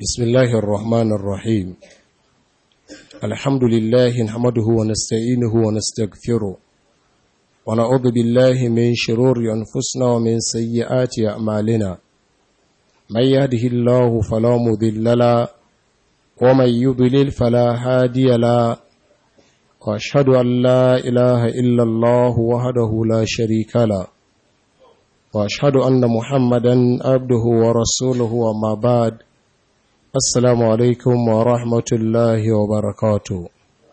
بسم الله الرحمن الرحيم الحمد لله نحمده ونستعينه ونستغفره ونعوذ بالله من شرور أنفسنا ومن سيئات أعمالنا من يهده الله فلا مضل له ومن يضلل فلا هادي له واشهد ان لا اله الا الله وحده لا شريك له واشهد ان محمدا عبده ورسوله وما بعد السلام عليكم ورحمه الله وبركاته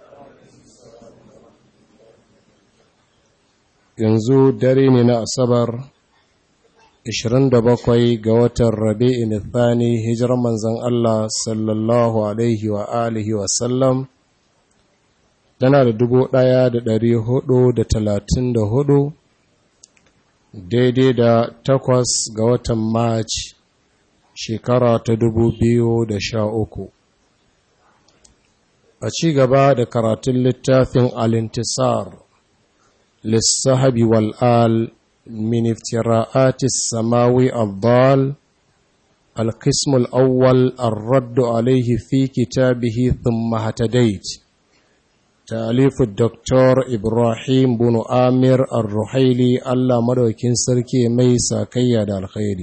yanzu dare ne na asabar 27 ga watan rabi'in thani hijirar manzon Allah sallallahu alaihi wa alihi wa sallam tana da dubu ɗaya da ɗari hudu da talatin da hudu daidai da takwas ga watan march shekara ta dubu biyu da sha uku a ci gaba da karatun littafin alintisar lissahabi wal'al min iftira'atis samawi abdal القسم الأول الرد عليه في كتابه ثم هتديت تأليف الدكتور إبراهيم بن آمر الرحيلي الله مدوكين سركي ميسا كياد الخير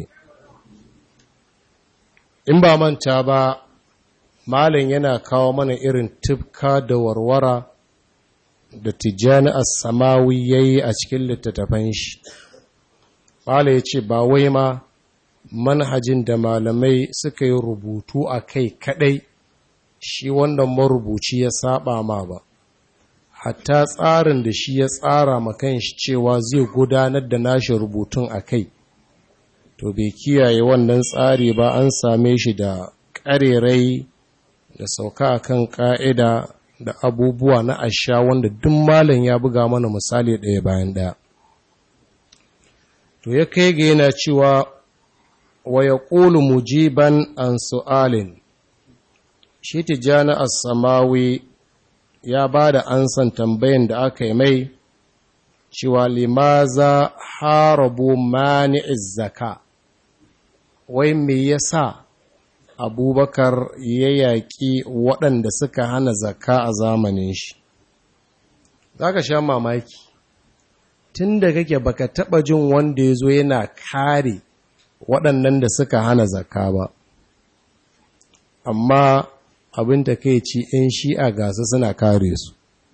in ba manta ba malin yana kawo mana irin tufka da warwara da tijjani as-samawi yayi a cikin littattafan shi malin ya ce ba wai ma manhajin da malamai suka yi rubutu a kai kadai shi wannan marubuci ya saba ma ba hatta tsarin da shi ya tsara makan shi cewa zai gudanar da nashi rubutun a kai to bai kiyaye wannan tsari ba an same shi da ƙarerai da sauka kan ƙa'ida da abubuwa na asha wanda duk malam ya buga mana misali ɗaya bayan ɗaya to ya kai ga yana cewa wa ya ƙulu mujiban an su'alin shi tijjani as-samawi ya ba da ansan tambayin da aka yi mai cewa limaza harabu mani'iz zaka wai me yasa abubakar ya yaƙi waɗanda suka hana zaka a zamanin shi za ka sha mamaki tun da kake baka taɓa jin wanda ya zo yana kare waɗannan da suka hana zaka ba amma abin da kai ci ‘yan shi'a gasa suna kare su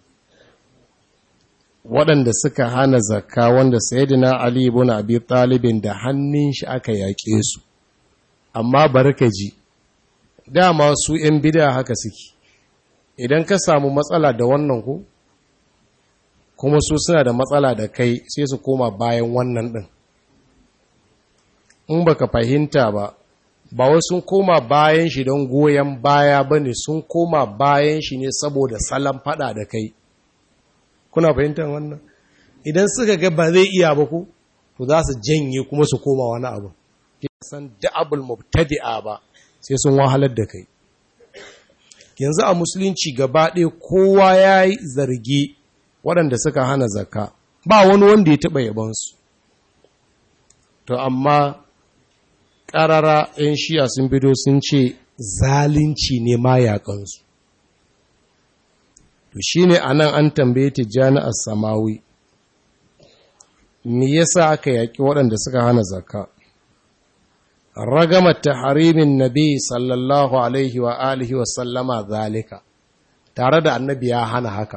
waɗanda suka hana zakka wanda sayidina Ali ibn Abi Talibin da hannun shi aka yaƙe su amma barkaji dama su ‘yan bida haka suke idan ka samu matsala da wannan ku kuma su suna da matsala da kai sai su koma bayan wannan ɗin in baka fahimta ba ba wai sun koma bayan shi don goyon baya ba ne sun koma bayan shi ne saboda salon fada da kai kuna fahimtar wannan idan suka ga ba zai iya ba ku to za su janye kuma su koma wani abu san da'abul mubtadi'a ba sai sun wahalar da kai yanzu a musulunci gaba ɗaya kowa ya yi zargi waɗanda suka hana zakka ba wani wanda ya taɓa yabansu to amma ƙarara 'yan shiya sun bido sun ce zalunci ne ma yaƙansu to shi ne a nan an tambaye tijjani a samawi me yasa aka yaƙi waɗanda suka hana zakka ragamar harimin nabi sallallahu alaihi wa alihi wa sallama zalika tare da annabi ya hana haka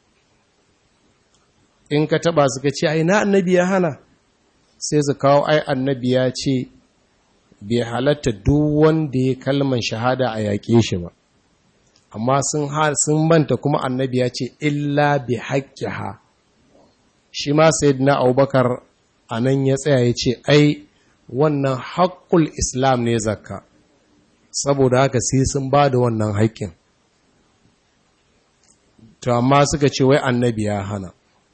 in ka taba suka ce ai na annabi ya hana sai su kawo ai annabi ya ce bai halatta duk wanda ya kalman shahada a yaƙe shi ba amma sun sun manta kuma annabi ya ce illa bi haqqiha shi ma sayyidina abubakar anan ya tsaya ya ce ai wannan haƙƙul islam ne zakka saboda haka sai sun ba da wannan haƙƙin to amma suka ce wai annabi ya hana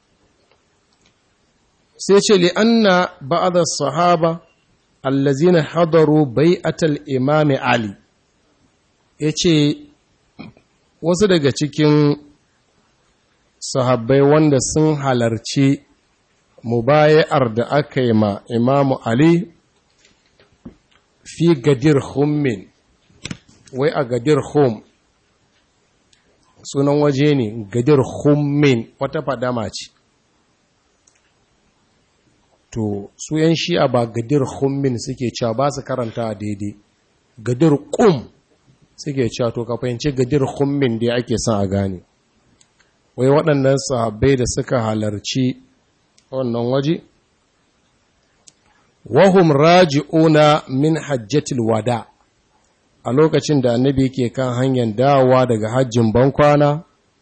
sai ce li'anna ba'da sahaba allazina hadaru bai'atal imam ali yace wasu daga cikin sahabbai wanda sun halarci mubaya'ar da aka yi ma imamu ali fi gadir hummin wai a gadir home sunan waje ne gadir hummin wata fadama ce to su yan shi'a ba gadir hummin suke cewa ba su karanta daidai gadir kum suke cewa to ka fahimci gadir hummin da ake son a gane wai waɗannan sahabbai da suka halarci wannan waje wahum raji'una min hajjatil wada a lokacin da annabi ke kan hanyar dawowa daga hajjin bankwana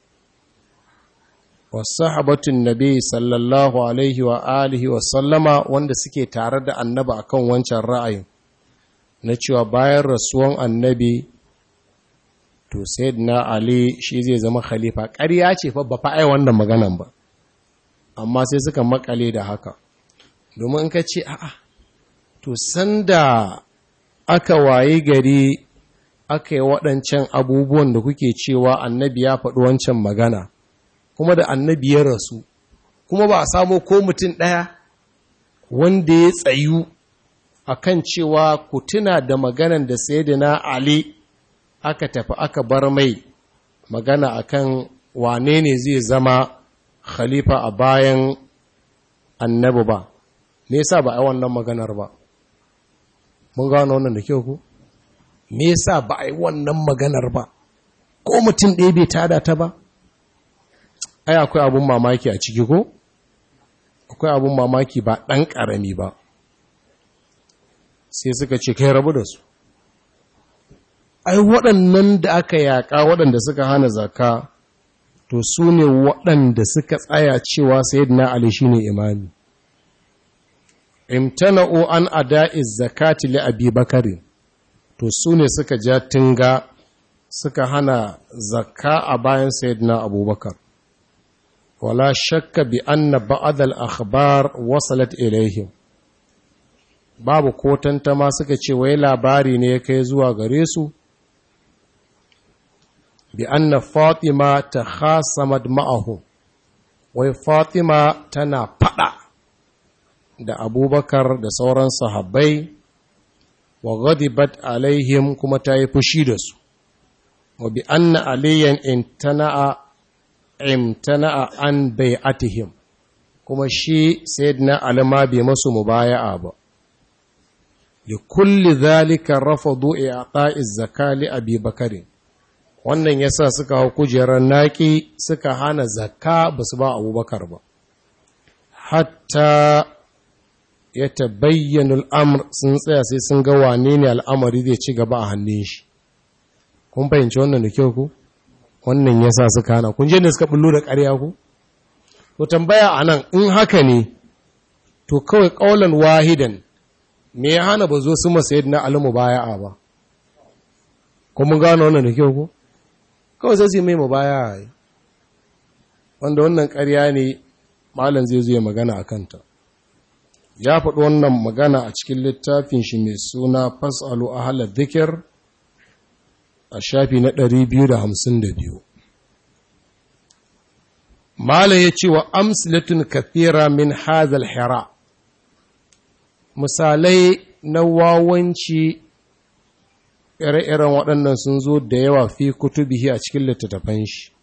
wasahabatun nabi sallallahu alaihi wa alihi wa sallama wanda suke tare da annaba akan wancan ra'ayin na cewa bayan rasuwan annabi to na ali shi zai zama khalifa ƙarya ce fa ba fa'ai wannan maganan ba amma sai suka makale da haka domin ka ce a'a to sanda aka waye gari aka yi waɗancan abubuwan da kuke cewa annabi ya faɗi wancan magana kuma da annabi ya rasu kuma ba a samo ko mutum ɗaya wanda ya tsayu a kan cewa ku tuna da maganan da na Ali aka tafi aka bar mai magana akan wane ne zai zama khalifa a bayan annabi ba me yasa ba a yi wannan maganar ba mun gano wannan da kyau ku me yasa ba a yi wannan maganar ba ko mutum ɗaya bai tada ta ba ai akwai abun mamaki a ciki ko akwai abun mamaki ba ɗan ƙarami ba sai suka ce kai rabu da su ai waɗannan da aka yaƙa waɗanda suka hana zaka to su ne waɗanda suka tsaya cewa sayyidina ali shine imami imtana'u an ada'iz zakati li abi bakarin to su ne suka ja tinga suka hana zakka a bayan sayyidina abubakar wala shakka bi anna ba'd al-akhbar wasalat ilaihim babu ko tantama suka ce wai labari ne ya kai zuwa gare su bi anna fatima ta khasamat ma'ahu wai fatima tana fada da abubakar da sauran sahabbai wa ghadibat alaihim kuma ta yi fushi da su wa bi anna aliyan intana'a imtana'a an bai'atihim kuma shi sayyidina alima bai masu mubaya'a ba li kulli zalika rafadu i'ta'iz zakali abi bakarin wannan yasa suka hau kujerar naki suka hana zakka basu ba abubakar ba hatta ya tabayyana al'amur sun tsaya sai sun ga wane ne al'amari zai ci gaba a hannun shi kun fahimci wannan da kyau ku wannan yasa suka hana kun je da suka bullo da ƙarya ku to tambaya anan in haka ne to kawai ƙaulan wahidan me ya hana ba zo su masa yadda na alimu baya'a ba ko mun gano wannan da kyau ko kawai sai su mai mu baya yi wanda wannan ƙarya ne malam zai zo ya magana a kanta ya faɗi wannan magana a cikin littafin shi mai suna fasalu ahalar dhikr a shafi na 252 malam ya ce wa amsalatun kathira min hazal hira misalai na wawanci ire-iren waɗannan sun zo da yawa fi kutubihi a cikin littattafan shi.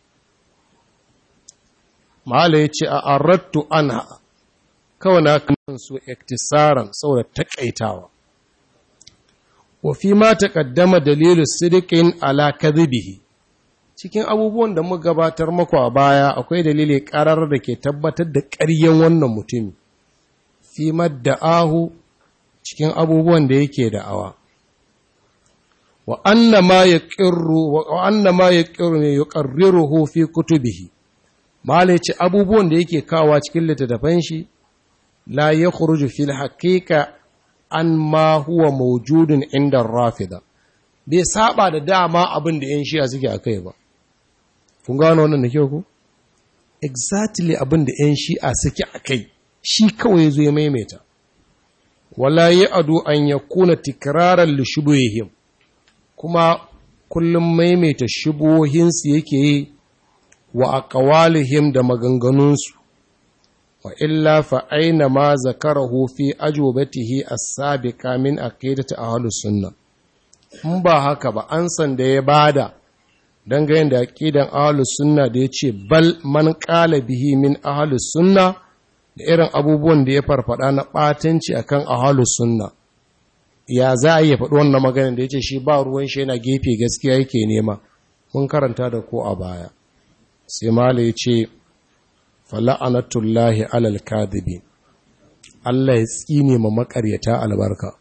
Mahala ya ce a arattu ana kawai na kan su iktisaran saboda taƙaitawa. Wa fi ma taƙaddama dalilu sidikin ala kadhibihi cikin abubuwan da muka gabatar maku a baya akwai dalili ƙarar da ke tabbatar da ƙaryen wannan mutum fi madda'ahu cikin abubuwan da yake da'awa. wa anna ma yaqirru wa anna ma yaqirru yuqarriruhu fi kutubihi mala yace abubuwan da yake kawa cikin littattafan shi la yakhruju fil haqiqa an ma huwa mawjudun inda rafida bai saba da dama abin da yan shi'a suke akai ba kun gano wannan da kyau ko exactly abin da yan shi'a suke akai shi kawai yazo ya maimaita wala ya'du an yakuna tikraran li shubuhihim kuma kullum maimaita shubuhinsu yake yi wa aqwalihim da maganganunsu wa illa fa aina ma zakarahu fi ajwabatihi as-sabiqa min aqidati ahlus sunnah in ba haka ba an san da ya bada dangane da aqidan ahlus sunna da yace bal man qala bihi min ahlus sunna da irin abubuwan da ya farfada na batanci akan ahlus sunna ya za a yi faɗi wannan maganin da yace shi ba ruwan shi yana gefe gaskiya yake nema mun karanta da ko a baya sai mala yace fala'anatullahi alal kadhibi Allah ya tsine ma makaryata albarka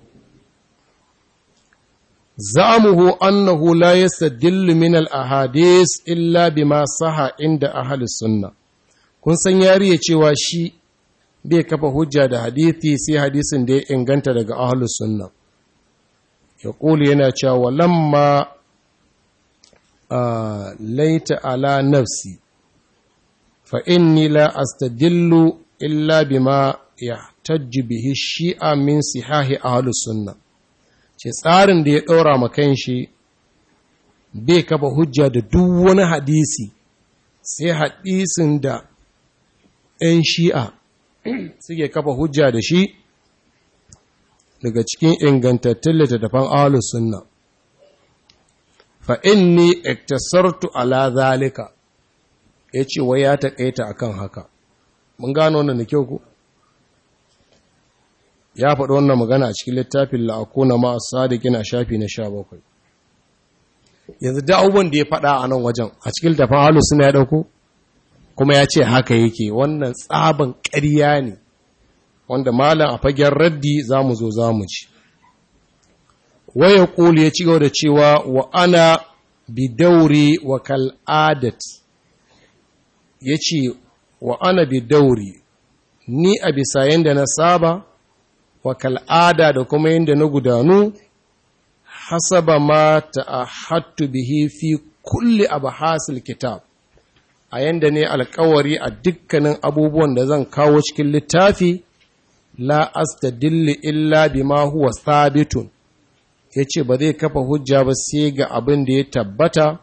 za'amuhu annahu la yastadillu min al-ahadith illa bima saha inda ahli sunna kun san yariye cewa shi bai kafa hujja da hadithi sai hadisin da ya inganta daga ahli sunna ya kuli yana cewa walamma laita ala nafsi fa inni la astadillu illa bima yahtajju bihi shi'a min sihahi ahli sunna ce tsarin da ya ɗora ma shi bai kafa hujja da duk wani hadisi sai hadisin da ‘yan shi'a suke kafa hujja da shi daga cikin ingantattun littattafan ahalus sunna fa inni iktasartu ala zalika ya ce wai ya taƙaita akan haka mun gano wannan da kyau ku ya faɗi wannan magana a cikin littafin la'akuna ma'a sadiqin a shafi na sha bakwai. yanzu da abubuwan da ya faɗa a nan wajen a cikin littafin halu suna ya ɗauko kuma ya ce haka yake wannan tsaban ƙarya ne wanda malam a fagen raddi za mu zo za mu ci waya ƙuli ya ci gaba da cewa wa ana bidauri wa kal'adat ya ce wa ana bidauri ni a bisa yadda na saba wa kal'ada da kuma yadda na gudanu hasaba ma ta'ahattu bihi fi kulli abhasil kitab a yanda ne alkawari a dukkanin abubuwan da zan kawo cikin littafi la astadilli illa bima huwa thabitun yace ba zai kafa hujja ba sai ga abin da ya tabbata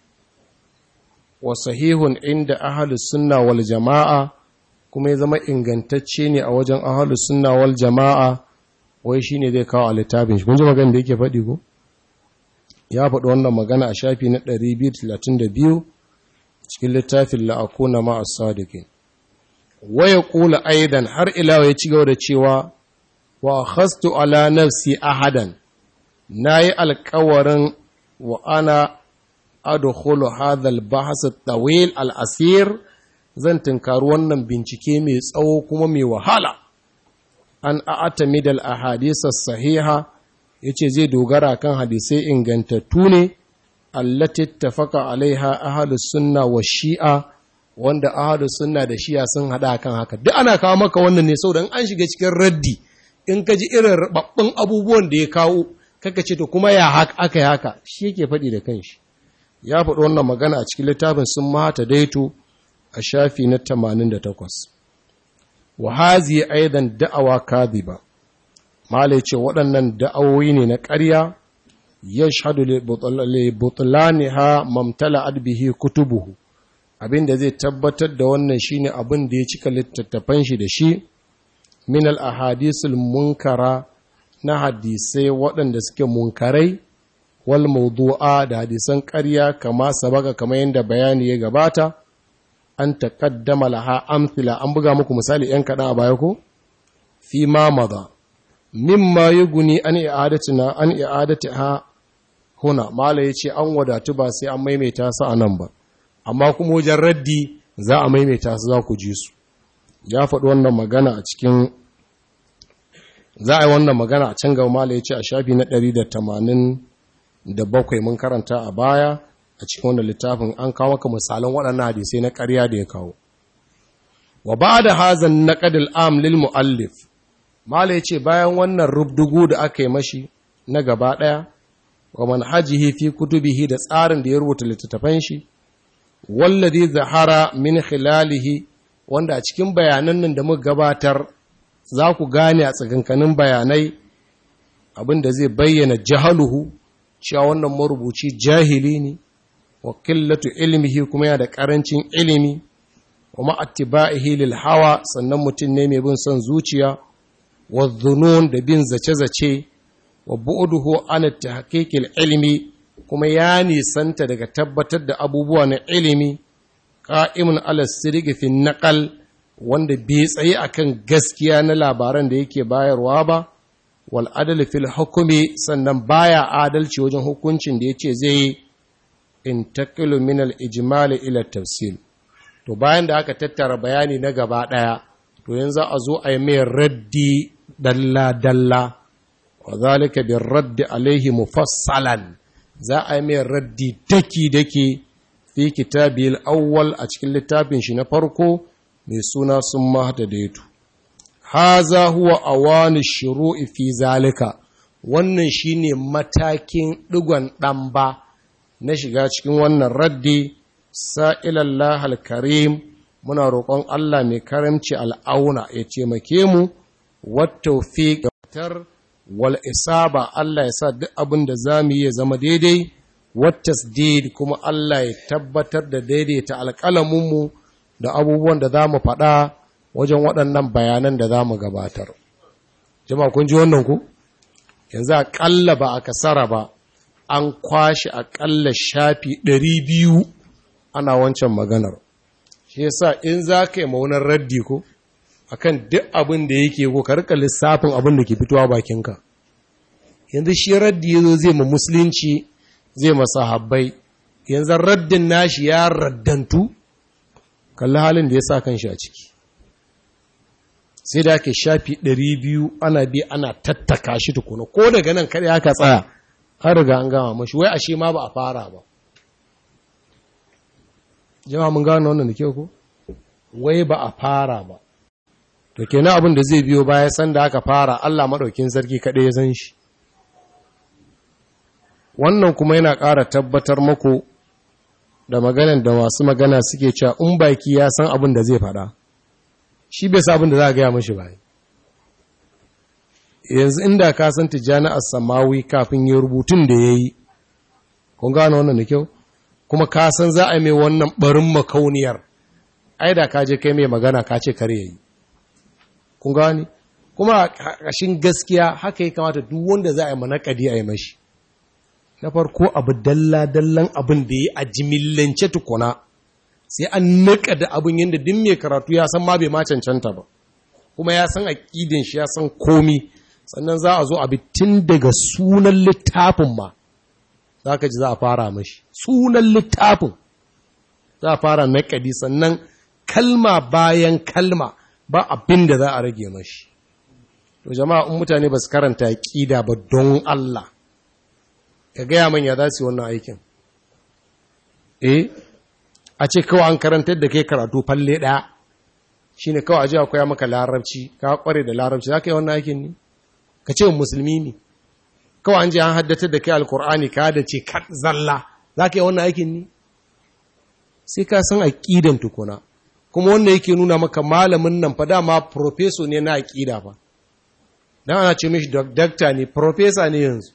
wa sahihun inda ahlus sunna wal jama'a kuma ya zama ingantacce ne a wajen ahalus sunna wal jama'a wai shine zai kawo a littafin shi kun ji magana da yake faɗi ko ya faɗi wannan magana a shafi na 232 cikin littafin la'akuna ma as-sadiqin wa yaqulu aidan har ila ya ci gaba da cewa wa khastu ala nafsi ahadan nayi alƙawarin wa ana adkhulu hadha al-bahs at-tawil al-asir zan tunkari wannan bincike mai tsawo kuma mai wahala an a'atami da ahadisa sahiha yace zai dogara kan hadisai ingantattu ne allati tafaka alaiha ahlus sunna wa shi'a wanda ahlus sunna da shi'a sun hada kan haka duk ana kawo maka wannan ne saboda an shiga cikin raddi in ka ji irin rababbun abubuwan da ya kawo kaka ce to kuma ya haka aka yi haka shi yake faɗi da kanshi ya faɗi wannan magana a cikin littafin sun mata daito a shafi na 88 wa hazi aidan da'awa kadhiba malai ce waɗannan da'awoyi ne na ƙarya yashhadu li butlaniha mamtala'at bihi kutubuhu abinda zai tabbatar da wannan shine abin da ya cika littattafan shi da shi min al ahadisul munkara na hadisai waɗanda suke munkarai wal mawdu'a da hadisan ƙarya kama sabaka kamar yadda bayani ya gabata an taƙaddama laha amthila an buga muku misali ‘yan kaɗan a baya ko? fi ma maza mimma yi guni an i'adatina an i'adati ha huna mala ya ce an wadatu ba sai an maimaita su a nan ba amma kuma wajen raddi za a maimaita su za ku ji su ya faɗi wannan magana a cikin za a yi wannan magana a can gaba mala ya ce a shafi na 187 mun karanta a baya a cikin wannan littafin an kawo maka misalan waɗannan hadisai na ƙarya da ya kawo wa ba da hazan na ƙadil am lil mu'allif mala ya ce bayan wannan rubdugu da aka yi mashi na gaba ɗaya wa manhajihi fi kutubihi da tsarin da ya rubuta littattafan shi wallazi zahara min khilalihi wanda a cikin bayanan nan da muka gabatar za ku gane a tsakankanin bayanai abin da zai bayyana jahaluhu cewa wannan marubuci jahili ne wa qillatu ilmihi kuma yana da karancin ilimi wa ma'attiba'ihi lil hawa sannan mutum ne mai bin son zuciya wa dhunun da bin zace-zace wa bu'uduhu an tahqiqil ilmi kuma ya nisanta daga tabbatar da abubuwa na ilimi qa'imun ala sirri fi naqal wanda bai tsaye akan gaskiya na labaran da yake bayarwa ba wal adl fil hukmi sannan baya adalci wajen hukuncin da yace zai intaqilu min al ijmal ila tafsil to bayan da aka tattara bayani na gaba daya to yanzu a zo a yi mai raddi dalla dalla wa zalika bir raddi alaihi mufassalan za a yi mai raddi daki daki fi kitabil awwal a cikin littafin shi na farko mai suna sun mahda daitu haza huwa awani shuru'i fi zalika wannan shine matakin digon ɗamba na shiga cikin wannan raddi sa'ilallah al-karim muna roƙon Allah mai karamci al'auna ya taimake mu wattaufiq tar wal isaba Allah ya sa duk abin da zamu yi ya zama daidai wattasdid kuma Allah ya tabbatar da daidaita alƙalamin mu da abubuwan da zamu faɗa wajen waɗannan bayanan da zamu gabatar jama'a kun ji wannan ku yanzu aƙalla ba a kasara ba an kwashe aƙalla shafi ɗari biyu ana wancan maganar shi yasa in za ka yi maunar raddi ko akan duk abin da yake ko ka rika lissafin abin da ke fitowa bakinka yanzu shi raddi yazo zai ma musulunci zai masa habbai yanzu raddin nashi ya raddantu kalli halin da ya sa kan shi a ciki sai da ake shafi 200 ana bi ana tattaka shi tukuna ko daga nan kada aka tsaya an riga an gama mashi wai ashe ma ba a fara ba jama'a mun gano wannan da kyau ko wai ba a fara ba to kenan abin da zai biyo baya san da aka fara Allah madaukin sarki kaɗai ya san shi wannan kuma yana ƙara tabbatar muku da maganan da masu magana suke cewa in baki ya san abin da zai faɗa shi bai sa abin da za a gaya mashi ba yanzu inda ka san tijjani as-samawi kafin ya rubutun da yayi kun gano wannan da kyau kuma ka san za a mai wannan barin makauniyar ai da ka je kai mai magana ka ce kare yayi kun gani kuma kashin gaskiya haka ya kamata duk wanda za a yi manakadi a yi mashi na farko abu dalla dallan abin da ya a jimillance tukuna sai an nika da abin yadda duk mai karatu ya san ma bai ma cancanta ba kuma ya san aƙidin shi ya san komi sannan za a zo abi tun daga sunan littafin ma za ka ji za a fara mashi sunan littafin za a fara naƙadi sannan kalma bayan kalma ba abin da za a rage mashi to jama'a in mutane ba su karanta ƙida ba don Allah ka gaya manya za su yi wannan aikin eh a ce kawai an karantar da kai karatu falle ɗaya shi ne kawai aji akwai maka larabci ka kware da larabci za ka yi wannan aikin ne ka ce musulmi ne kawai an je an haddatar da kai alkur'ani ka da ce zalla za ka yi wannan aikin ne sai ka san aƙidan tukuna kuma wanda yake nuna maka malamin nan fa dama profeso ne na aƙida fa dan ana ce mishi dakta ne profesa ne yanzu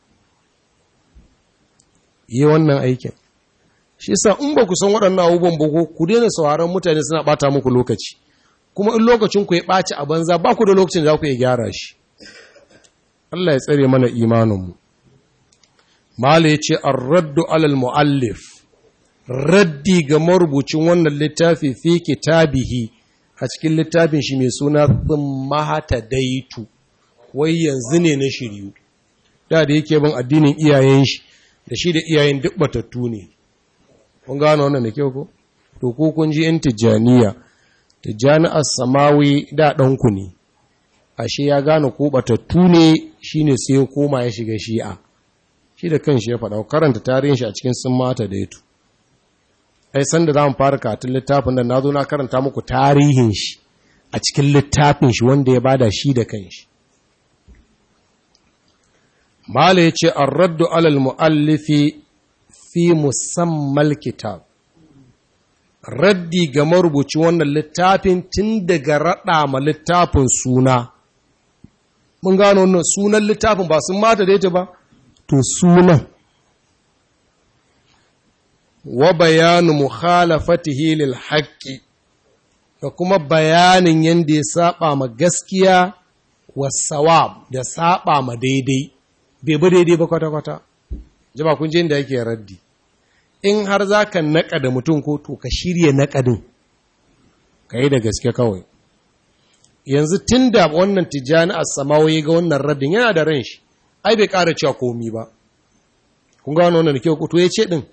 yi wannan aikin shi sa in ba ku san waɗannan abubuwan bugu ku daina sauraron mutane suna ɓata muku lokaci kuma in lokacin ku ya ɓaci a banza ba ku da lokacin da za ku iya gyara shi Allah ya tsare mana imaninmu Mala ya ce an raddu alal mu'allif raddi ga marubucin wannan littafi fi kitabihi a cikin littafin shi mai suna mahata daitu wai yanzu ne na shiryu da da yake bin addinin iyayen shi da shi da iyayen duk batattu ne kun gano wannan da kyau ko to ko kun ji in tijaniya tijani as-samawi da ɗanku ne ashe ya gane ko batattu ne shine sai ya koma ya shiga shi'a shi da kanshi ya faɗa karanta tarihin shi a cikin sun mata da yato ai san da zamu fara karatun littafin nan nazo na karanta muku tarihin shi a cikin littafin shi wanda ya bada shi da kanshi mala yace ar-raddu alal muallifi fi musammal kitab raddi ga marubuci wannan littafin tun daga raɗa ma littafin suna mun gano wannan sunan littafin ba sun mata da ita ba to sunan wa bayanu mukhalafatihi lil haqqi da kuma bayanin yanda ya saba ma gaskiya wa sawab da saba ma daidai bai bi daidai ba kwata-kwata jama kun je inda yake raddi in har za ka naƙa da mutum ko to ka shirya naƙadin ka yi da gaske kawai yanzu tun da wannan tijjani a samawa ya ga wannan raddin yana da ran shi ai bai ƙara cewa komi ba kun ga wannan da kyau to ya ce ɗin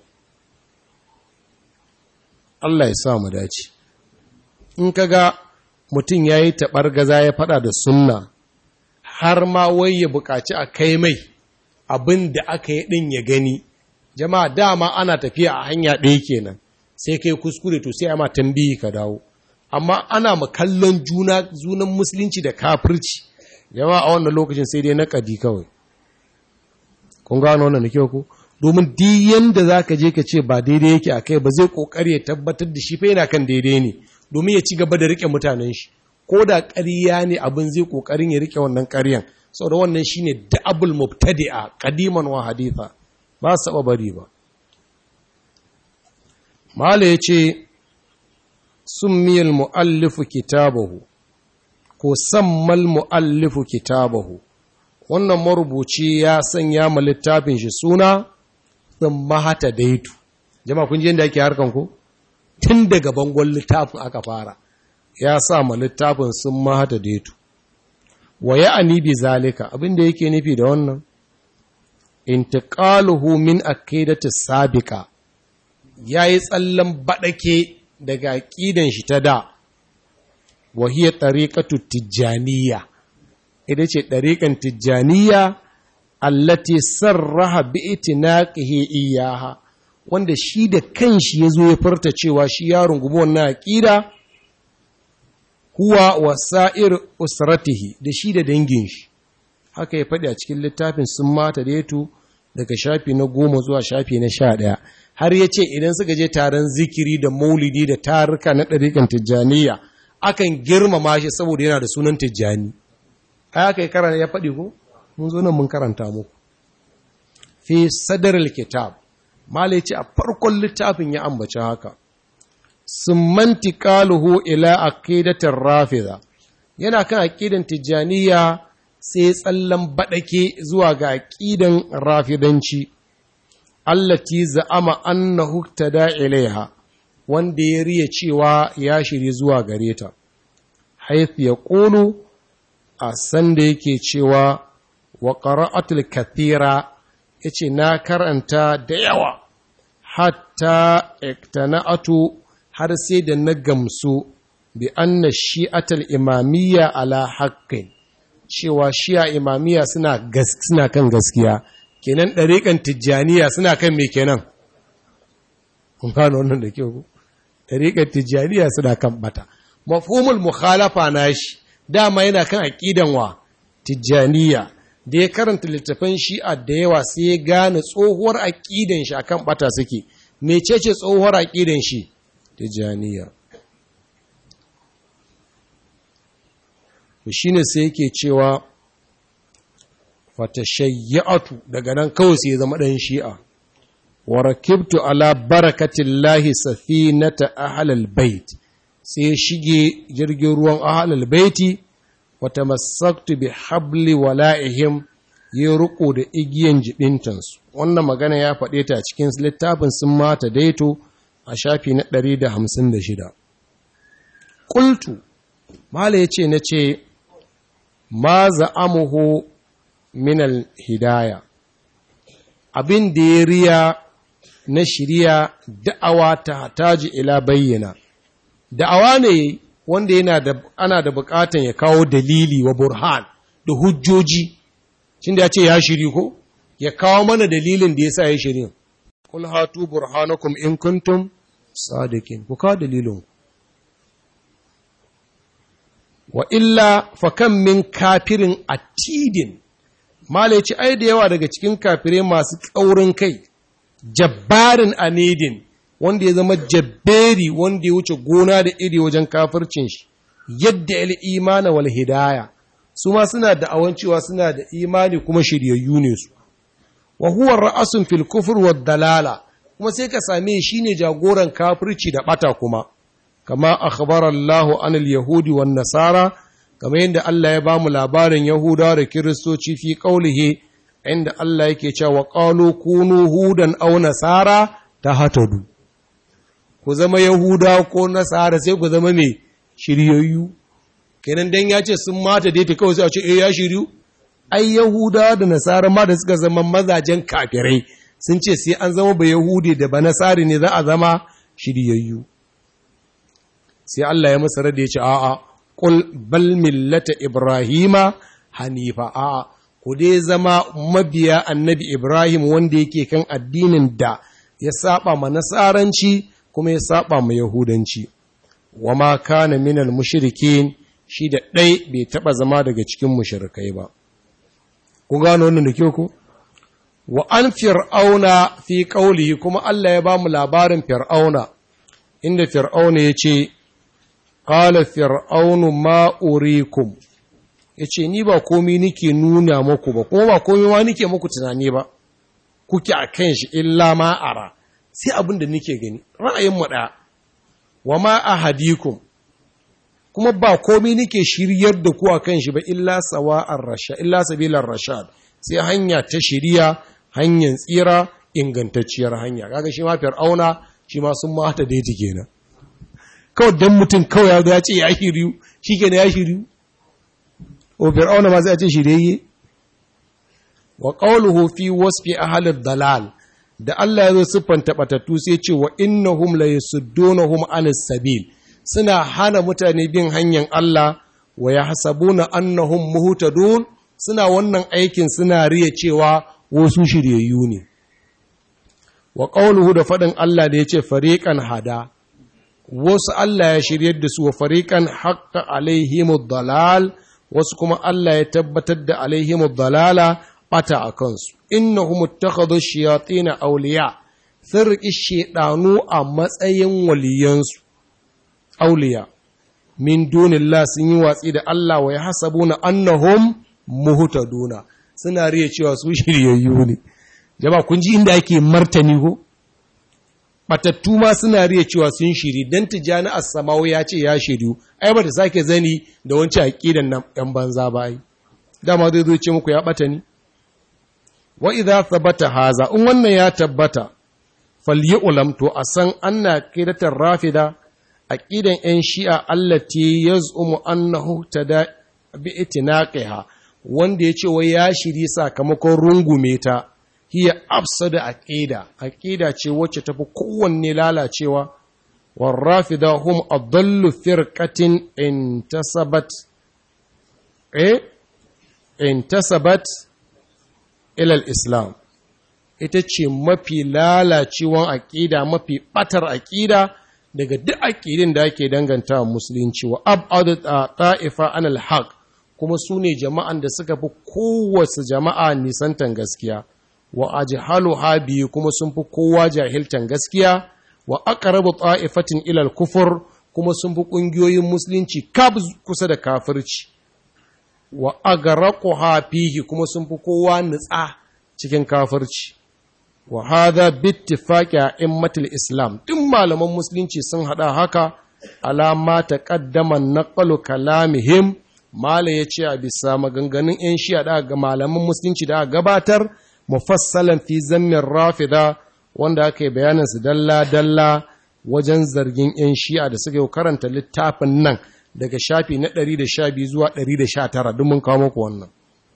Allah ya sa mu dace in ka ga mutum ya yi taɓar gaza ya faɗa da sunna har ma wai ya buƙaci a kai mai abin da aka yi ɗin ya gani jama'a dama ana tafiya a hanya ɗaya kenan sai kai kuskure to sai ma tambihi ka dawo amma ana makallon juna junan musulunci da kafirci jama'a a wannan lokacin sai dai na kadi kawai kun gano wannan da kyau ko domin duk yanda zaka je ka ce ba daidai yake a kai ba zai kokari ya tabbatar da shi fa yana kan daidai ne domin ya ci gaba da rike mutanen shi ko da ƙarya ne abin zai kokarin ya rike wannan ƙaryan saboda wannan shine da'abul mubtadi'a qadiman wa haditha ba su taɓa bari ba mala yace summiyal muallifu kitabahu ko sammal muallifu kitabahu wannan marubuci ya sanya ma littafin shi suna sun mahata daitu jama'a kun ji yadda ake harkan ku tun daga bangon littafin aka fara ya sa ma littafin sun mahata daitu wa ya anibi zalika abinda yake nufi da wannan intiqaluhu min aqidati sabiqa yayi tsallan badake daga aqidan shi ta da wa hiya tariqatu tijaniya ita ce ɗariƙan tijjaniya allati sarraha bi itinaqihi iyaha wanda shi da kanshi ya zo ya furta cewa shi ya rungumi wannan aqida huwa wasa'ir usratihi da shi da dangin shi haka ya faɗi a cikin littafin sun mata da yato daga shafi na goma zuwa shafi na sha ɗaya har ya ce idan suka je taron zikiri da maulidi da taruka na ɗariƙan tijjaniya akan girmama shi saboda yana da sunan tijjani haka ya karanta ya faɗi ko mun zo nan mun karanta muku fi sadar kitab malai ce a farkon littafin ya ambaci haka summanti qaluhu ila aqidatir rafida yana kan aqidan tijaniya sai tsallan badake zuwa ga aqidan rafidanci allati za'ama annahu tada ilaiha wanda ya riya cewa ya shiri zuwa gare ta hayth yaqulu a sanda yake cewa wa ƙara'atul kathira ya ce na karanta da yawa hatta iktana'atu har sai da na gamsu bi anna shi'atul imamiyya ala haqqin cewa shi'a imamiyya suna suna kan gaskiya kenan ɗariƙan tijjaniya suna kan me kenan kun gano wannan da kyau ɗariƙan tijjaniya suna kan bata mafhumul mukhalafa nashi dama yana kan aƙidan wa tijjaniya da ya karanta littafin shi'a da yawa sai ya gane tsohuwar aƙidan shi akan bata suke mecece tsohuwar aƙidan shi tijjaniya to shine sai yake cewa fatashayyatu daga nan kawai sai ya zama ɗan shi'a wa rakibtu ala barakatillahi safinata ahlal bait sai shige jirgin ruwan ahlal baiti wa tamassaktu bi habli wala'ihim ya riko da igiyan jibintansu wannan magana ya faɗe ta cikin littafin sun mata daito a shafi na 156 qultu mala yace nace ma za'amuhu min hidaya abin da ya riya na shirya da'awa ta taji ila bayyana da'awa ne wanda yana da ana da bukatan ya kawo dalili wa burhan da hujjoji shin da ya ce ya shiri ko ya kawo mana dalilin da yasa ya shiri kul hatu burhanakum in kuntum sadiqin ku kawo dalilin wa illa fa kam min kafirin atidin Mala ce, ai da yawa daga cikin kafirai masu ƙaurin kai, jabbarin anidin, wanda ya zama jabberi wanda ya wuce gona da iri wajen kafircin shi, yadda il imana wal hidaya, su ma suna da awancewa suna da imani kuma shiryayyu ne su. Wa huwa ra'asun fil kufur wa dalala, kuma sai ka same shi ne jagoran kafirci da bata kuma, kama akhbara Allahu anil yahudi wan nasara kamar yadda Allah ya ba mu labarin Yahudawa da Kiristoci fi ƙaulihe inda Allah yake cewa qalu kunu hudan aw nasara tahtadu ku zama yahuda ko nasara sai ku zama me shiryayyu kenan dan ya ce sun mata dai ta kawai sai a ce eh ya shiryu ai yahuda da nasara ma da suka zama mazajen kafirai sun ce sai an zama ba yahudi da ba nasari ne za a zama shiryayyu sai Allah ya masa rada ya ce a'a qul bal millata ibrahima hanifa a'a ku dai zama mabiya annabi ibrahim wanda yake kan addinin da ya saba ma nasaranci kuma ya saba ma yahudanci wa ma kana minal mushrikin shi da ɗai bai taɓa zama daga cikin mushrikai ba ku gano wannan da kyau ku wa an fir'auna fi qaulihi kuma Allah ya ba mu labarin fir'auna inda fir'auna ya ce qala fir'aunu ma urikum yace ni ba komai nike nuna muku ba kuma ba komai ma nike muku tunani ba kuke akan shi illa ma ara sai abin da nike gani ra'ayin mu ɗaya wa ma ahadikum kuma ba komai nike shiryar da ku akan shi ba illa sawa'ar rashad illa sabilar rashad sai hanya ta shiriya hanyar tsira ingantacciyar hanya kaga shi ma fir'auna shi ma sun mata da yake kenan kawai dan mutum kawai ya zo ya ce ya shiryu shikenan ya shiryu o fir'auna ma sai a ce shirye wa qawluhu fi wasfi ahli dalal da Allah ya zo siffanta batattu sai ce wa innahum la yasuddunahum anis sabil suna hana mutane bin hanyar Allah wa yahsabuna annahum muhtadun suna wannan aikin suna riya cewa wasu shiryayyu ne wa qawluhu da fadin Allah da yace fariqan hada wasu Allah ya shiryar da su wa fariqan haqqa alaihimud dalal wasu kuma Allah ya tabbatar da alaihimud dalala bata a kansu innahum ittakhadhu shayatin awliya sun riƙi shedanu a matsayin waliyansu awliya min dunillah sun yi watsi da Allah wa yahsabuna annahum muhtaduna suna riya cewa su shiryayyu ne jama'a kun ji inda ake martani ko batattu ma suna riya cewa sun shiri dan tijani as-samawi ya ce ya shiryu ai ba ta sake zani da wancan aqidan nan yan banza ba ai dama zai zo ce muku ya bata ni wa idza thabata haza in wannan ya tabbata falyu'lam to a san anna qidatar rafida aqidan yan shi'a allati yaz'umu annahu tada bi itinaqiha wanda yace wai ya shiri sakamakon rungume ta hiya afsada aqida aqida ce wacce tafi kowanne lalacewa war rafida hum adallu firqatin intasabat eh intasabat ilal islam ita ce mafi lalacewan aƙida mafi ɓatar aƙida daga duk aƙidin da ake danganta musulunci wa abadu ta'ifa anal haq kuma su ne jama'an da suka fi kowace jama'a nisantan gaskiya wa ajhalu habi kuma sun fi kowa jahiltan gaskiya wa aqrabu ta'ifatin ilal kufur kuma sun fi ƙungiyoyin musulunci kab kusa da kafirci wa agaraquha fihi kuma sun fi kowa nutsa cikin kafirci wa hadha bittifaqi a'immatul islam duk malaman musulunci sun hada haka alama taqaddama naqalu kalamihim mala yace a bisa maganganun yan shi'a da ga malaman musulunci da gabatar mufassalan fi zammin rafida wanda aka yi bayanin su dalla dalla wajen zargin yan shi'a da suka yi karanta littafin nan daga shafi na 112 zuwa 119 duk mun kawo muku wannan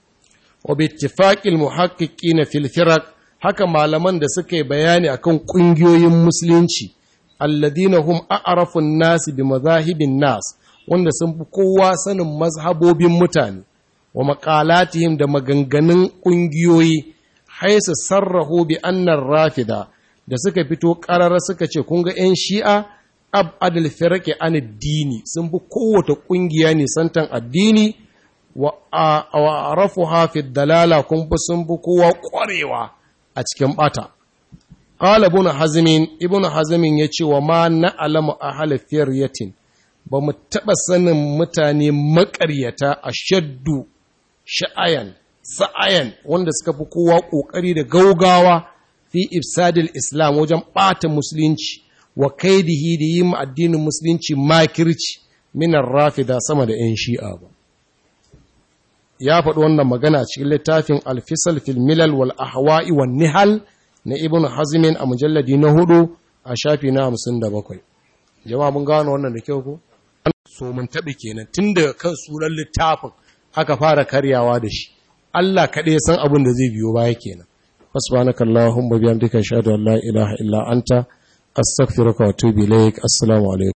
wa bi ittifaqil muhaqqiqin fil firaq haka malaman da suka yi bayani akan kungiyoyin musulunci alladina hum a'rafun nas bi madhahibin nas wanda sun fi kowa sanin mazhabobin mutane wa maqalatihim da maganganun kungiyoyi haisa sarrahu bi annar rafida da suka fito karara suka ce kun ga 'yan shi'a abadul firqi an addini sun bi kowace kungiya ne santan addini wa arafuha fi dalala kun bi sun bi kowa kwarewa a cikin bata qala ibn hazm ibn hazm yace wa ma na'lamu ahla firyatin ba mu taba sanin mutane makaryata ashaddu sha'ayan sa'ayan wanda suka fi kowa kokari da gaugawa fi ifsadil islam wajen bata musulunci wa kaidihi da yi addinin musulunci makirci minar rafida sama da 'yan shi'a ba ya faɗi wannan magana a cikin littafin alfisal fil milal wal ahwa'i wan nihal na ibn hazmin a mujalladi na hudu a shafi na hamsin da bakwai jama'a mun gano wannan da kyau ko so mun taɓi kenan tun daga kan sunan littafin aka fara karyawa da shi Allah kaɗai san abin da zai biyo baya kenan subhanaka allahumma bihamdika ashhadu an la ilaha illa anta astaghfiruka wa atubu ilaik assalamu alaikum